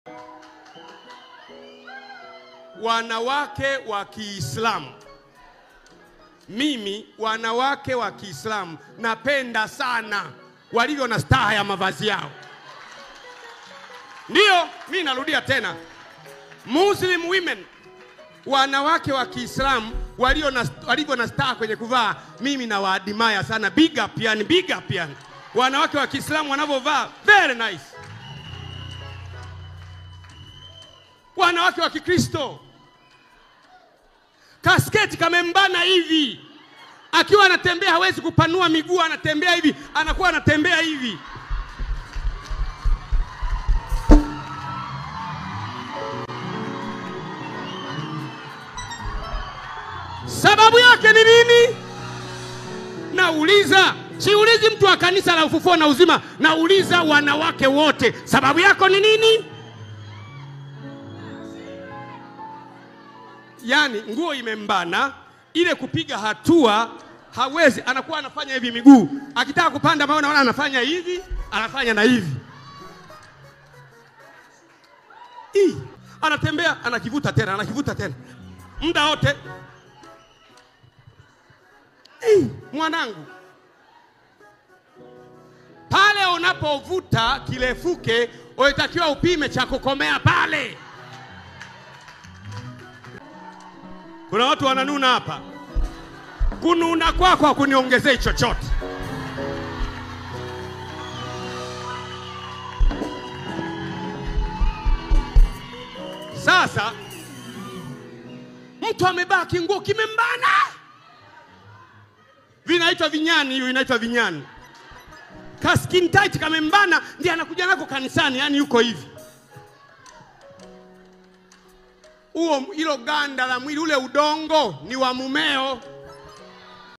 wanawake wa Kiislamu, mimi wanawake wa Kiislamu napenda sana walivyo na staha ya mavazi yao. Ndiyo, mi narudia tena, Muslim women, wanawake wa Kiislamu walio na walivyo na staha kwenye kuvaa, mimi nawaadimaya sana. Big up yani, big up yani, wanawake wa Kiislamu wanavyovaa very nice. Wanawake wa Kikristo kasketi kamembana hivi, akiwa anatembea hawezi kupanua miguu, anatembea hivi, anakuwa anatembea hivi. Sababu yake ni nini? Nauliza, siulizi mtu wa kanisa la ufufuo na uzima, nauliza wanawake wote, sababu yako ni nini? Yaani nguo imembana, ile kupiga hatua hawezi, anakuwa anafanya hivi miguu, akitaka kupanda mawe naona anafanya hivi, anafanya na hivi Ii, anatembea anakivuta tena, anakivuta tena muda wote. Ii, mwanangu, pale unapovuta kirefuke, unatakiwa upime cha kukomea pale. Kuna watu wananuna hapa, kununa kwako hakuniongezei chochote. Sasa mtu amebaa kinguo kimembana, vinaitwa vinyani, hiyo inaitwa vinyani. Ka skin tight kamembana, ndiye anakuja nako kanisani, yani yuko hivi huo hilo ganda la mwili ule udongo ni wa mumeo.